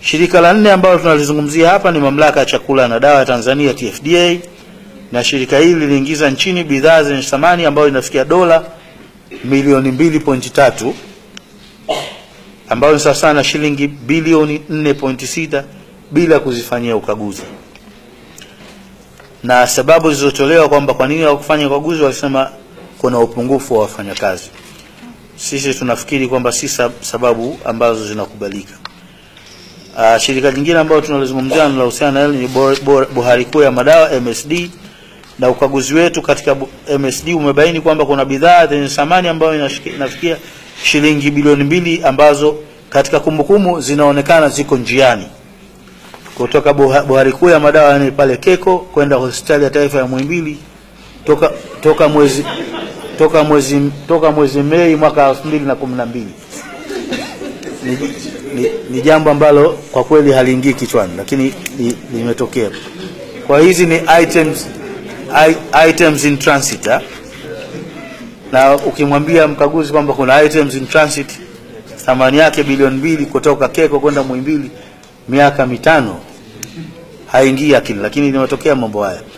Shirika la nne ambalo tunalizungumzia hapa ni Mamlaka ya Chakula na Dawa ya Tanzania TFDA, na shirika hili liliingiza nchini bidhaa zenye thamani ambayo inafikia dola milioni 2.3 ambayo ni sawa na shilingi bilioni 4.6 bila kuzifanyia ukaguzi. Na sababu zilizotolewa kwamba kwa nini hawakufanya ukaguzi, walisema kuna upungufu wa wafanyakazi. Sisi tunafikiri kwamba si sababu ambazo zinakubalika. Uh, shirika jingine ambalo tunalizungumzia linalohusiana na hili ni Bohari Kuu ya Madawa MSD, na ukaguzi wetu katika MSD umebaini kwamba kuna bidhaa zenye thamani ambayo inafikia shilingi bilioni mbili ambazo katika kumbukumbu zinaonekana ziko njiani kutoka Bohari Kuu ya Madawa yani pale Keko kwenda hospitali ya taifa ya Muhimbili toka, toka mwezi toka mwezi toka mwezi Mei mwaka 2012 ni, ni, ni jambo ambalo kwa kweli haliingii kichwani, lakini limetokea. Kwa hizi ni items, I, items in transit ha? na ukimwambia mkaguzi kwamba kuna items in transit thamani yake bilioni mbili kutoka Keko kwenda Muhimbili miaka mitano haingii akili, lakini limetokea mambo haya.